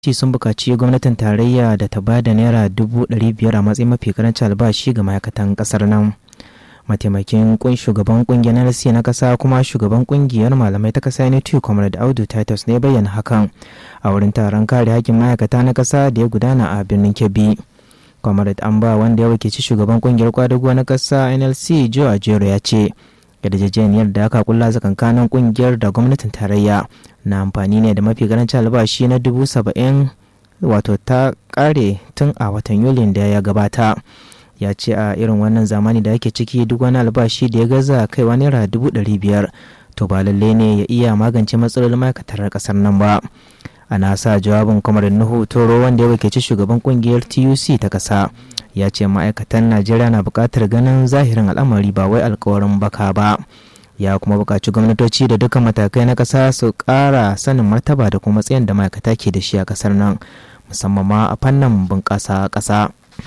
ci sun buƙaci gwamnatin tarayya da ta ba da naira dubu ɗari biyar a matsayin mafi karancin albashi ga ma'aikatan ƙasar nan mataimakin kun shugaban kungiyar nlc na ƙasa kuma shugaban kungiyar malamai ta ƙasa unity comrade audu titus ne bayyana hakan a wurin taron kare hakkin ma'aikata na ƙasa da ya gudana a birnin kebbi comrade amba wanda ya wakilci shugaban kungiyar kwadago na ƙasa nlc joe ajero ya ce yarjejeniyar da aka kulla tsakankanin kungiyar da gwamnatin tarayya na amfani ne da mafi karancin albashi na dubu saba'in wato ta kare tun a watan yulin da ya gabata ya ce a irin wannan zamani da ake ciki duk wani albashi da ya gaza kaiwa naira dubu ɗari biyar to ba lalle ne ya iya magance matsalolin ma'aikatar ƙasar nan ba ana sa jawabin kamar nuhu toro wanda ya wakilci shugaban kungiyar tuc ta ƙasa ya ce ma'aikatan najeriya na buƙatar ganin zahirin al'amari ba wai alkawarin baka ba ya kuma buƙaci gwamnatoci da dukkan matakai na ƙasa su ƙara sanin martaba da kuma matsayin da ma'aikata ke da shi a ƙasar nan musamman ma a fannin bunƙasa ƙasa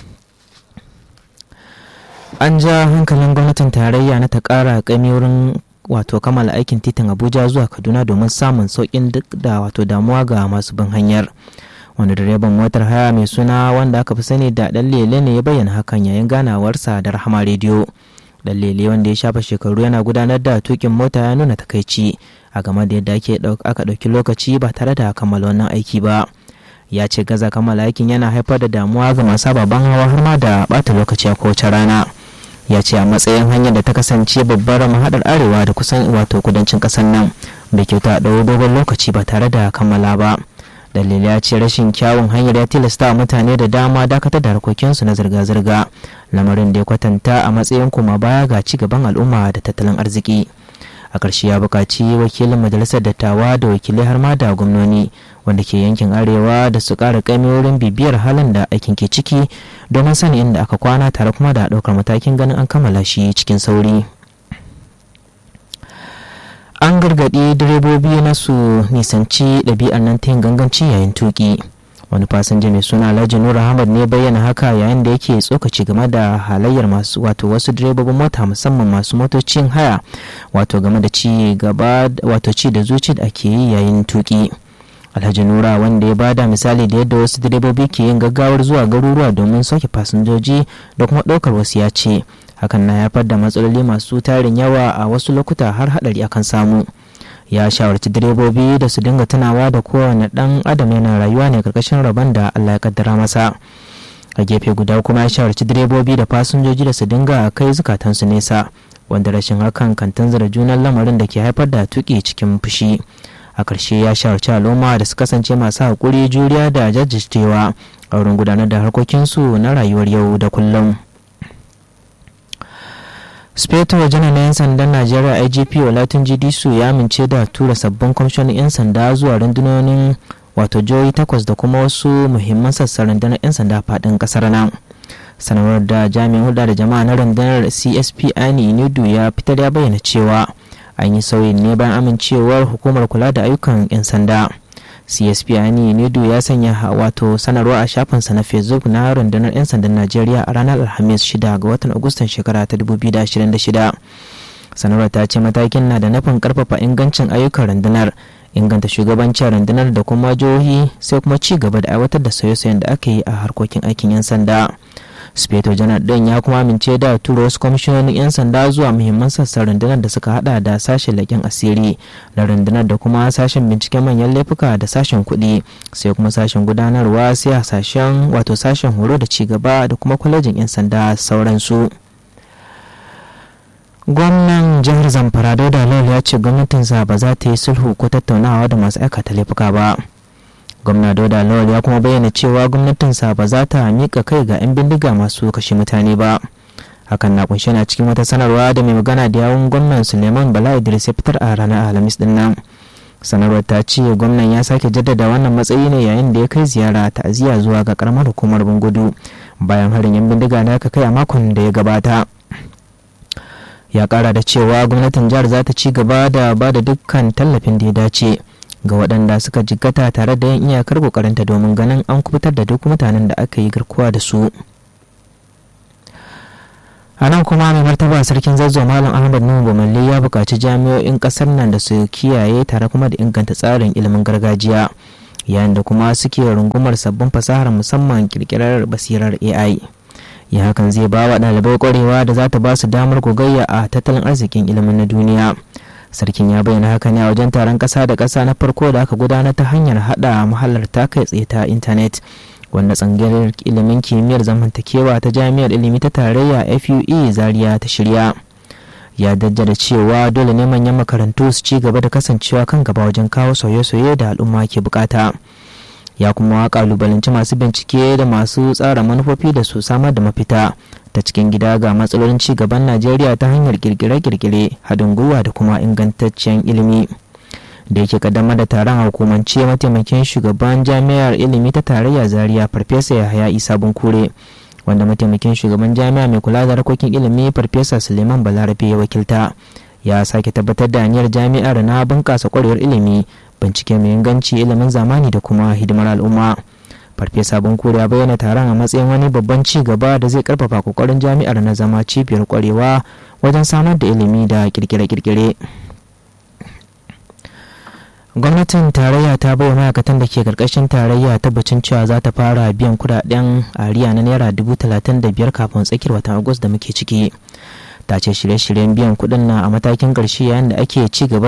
an ja hankalin gwamnatin tarayya na ta ƙara ƙaimi wurin wato kammala aikin titin abuja zuwa kaduna domin samun sauƙin duk da wato damuwa ga masu bin hanyar wanda direban motar haya mai suna wanda aka fi sani da dan lele ne ya bayyana hakan yayin ganawarsa da rahama rediyo dan lele wanda ya shafa shekaru yana gudanar da tukin mota ya nuna takaici a game da yadda aka ɗauki lokaci ba tare da kammala wannan aiki ba ya ce gaza kammala aikin yana haifar da damuwa ga masu ababen hawa har ma da bata lokaci a kowace rana ya ce a matsayin hanyar da ta kasance babbar mahaɗar arewa da kusan wato kudancin ƙasar nan bai kyauta a ɗau dogon lokaci ba tare da kammala ba dalilai ya ce rashin kyawun hanyar ya tilasta wa mutane da dama dakatar da harkokinsu na zirga-zirga lamarin da ya kwatanta a matsayin kuma baya ga ci gaban al'umma da tattalin arziki a ƙarshe ya buƙaci wakilin majalisar dattawa da wakilai har ma da gwamnoni wanda ke yankin arewa da su ƙara ƙaimi wurin bibiyar halin da aikin ke ciki domin sanin inda aka kwana tare kuma da ɗaukar matakin ganin an kammala shi cikin sauri an gargaɗi direbobi na su nisanci ɗabi'ar nan ta yin ganganci yayin tuƙi wani fasinja mai suna alhaji nura ahmad ne bayyana haka yayin da yake tsokaci game da halayyar masu wato wasu direbobin mota musamman masu motocin haya wato game da ci gaba wato ci da zuci da ake yi yayin tuƙi alhaji nura wanda ya bada misali da yadda wasu direbobi ke yin gaggawar zuwa garuruwa domin sauke fasinjoji da kuma ɗaukar wasu ya ce hakan na haifar da matsaloli masu tarin yawa a wasu lokuta har haɗari akan samu ya shawarci direbobi da su dinga tunawa da kowane ɗan adam yana rayuwa ne karkashin rabon da allah ya kaddara masa a gefe guda kuma ya shawarci direbobi da fasinjoji da su dinga kai zukatansu nesa wanda rashin hakan kan tanzara junan lamarin da ke haifar da tuƙi cikin fushi a ƙarshe ya shawarci al'umma da su kasance masu haƙuri juriya da jajircewa a wurin gudanar da harkokinsu na rayuwar yau da kullum. speto janar na 'yan sandan najeriya igp olatin disu ya amince da tura sabbin kwamishinan 'yan sanda zuwa rundunonin wato jihohi takwas da kuma wasu muhimman sassan rundunar 'yan sanda faɗin ƙasar nan sanarwar da jami'in hulɗa da jama'a na rundunar csp ani nidu ya fitar ya bayyana cewa an yi sauyin ne bayan amincewar hukumar kula da ayyukan 'yan sanda csp ani nedu ya sanya wato sanarwa a shafinsa na facebook na rundunar 'yan sandan najeriya a ranar alhamis 6 ga watan agustan shekara ta 2026 sanarwar ta ce matakin na da nufin karfafa ingancin ayyukan rundunar inganta shugabancin rundunar da kuma jihohi sai kuma ci gaba da aiwatar da sauye-sauyen da aka yi a harkokin aikin 'yan sanda speto janar din ya kuma amince da tura wasu kwamishinonin 'yan sanda zuwa muhimman sassan rundunar da suka hada da sashen leƙen asiri da rundunar da kuma sashen binciken manyan laifuka da sashen kuɗi sai kuma sashen gudanarwa sai a sashen wato sashen horo da cigaba da kuma kwalejin 'yan sanda sauransu gwamnan jihar zamfara dauda lawal ya ce gwamnatinsa ba za ta yi sulhu ko tattaunawa da masu aikata laifuka ba gwamna dauda lawal ya kuma bayyana cewa gwamnatinsa ba za ta miƙa kai ga 'yan bindiga masu kashe mutane ba hakan na kunshe na cikin wata sanarwa da mai magana da yawun gwamnan suleiman bala idris ya fitar a ranar alhamis din nan sanarwar ta ce gwamnan ya sake jaddada wannan matsayi ne yayin da ya kai ziyara ta'aziyya zuwa ga karamar hukumar bungudu bayan harin 'yan bindiga da aka kai a makon da ya gabata ya kara da cewa gwamnatin jihar za ta ci gaba da ba da dukkan tallafin da ya dace ga waɗanda suka jiggata tare da yin iyakar kokarinta domin ganin an kubutar da duk mutanen da aka yi garkuwa da su a nan kuma mai martaba sarkin zazzo malam ahmad nuhu bamalli ya buƙaci jami'o'in ƙasar nan da su kiyaye tare kuma da inganta tsarin ilimin gargajiya yayin da kuma suke rungumar sabbin fasahar musamman kirkirar basirar ai ya hakan zai ba wa ɗalibai ƙwarewa da za ta ba su damar gogayya a tattalin arzikin ilimin na duniya sarkin ya bayyana haka ne a wajen taron ƙasa da ƙasa na farko da aka gudanar ta hanyar haɗa mahalarta kai tsaye ta intanet wanda tsangayar ilimin kimiyyar zamantakewa ta jami'ar ilimi ta tarayya fue zaria ta shirya ya da cewa dole ne manyan makarantu su ci gaba da kasancewa kan gaba wajen kawo sauye-sauye da al'umma ke bukata ya kuma kalubalanci masu bincike da masu tsara manufofi da su samar da mafita ta cikin gida ga matsalolin ci gaban najeriya ta hanyar kirkire-kirkire haɗin gwiwa da kuma ingantaccen ilimi da yake kaddamar da taron a hukumance mataimakin shugaban jami'ar ilimi ta tarayya zaria farfesa yahaya isa bunkure wanda mataimakin shugaban jami'a mai kula da harkokin ilimi farfesa suleiman balarabe ya wakilta ya sake tabbatar da aniyar jami'ar na bunƙasa ƙwarewar ilimi bincike mai inganci ilimin zamani da kuma hidimar al'umma farfesa bunkure ya bayyana taron a matsayin wani babban ci gaba da zai karfafa kokarin jami'ar na zama cibiyar kwarewa wajen samar da ilimi da kirkire-kirkire gwamnatin tarayya ta bai ma'aikatan da ke karkashin tarayya tabbacin cewa za ta fara biyan kudaden ariya na naira dubu talatin da biyar kafin tsakiyar watan agus da muke ciki ta ce shirye-shiryen biyan kudin na a matakin karshe yayin da ake ci gaba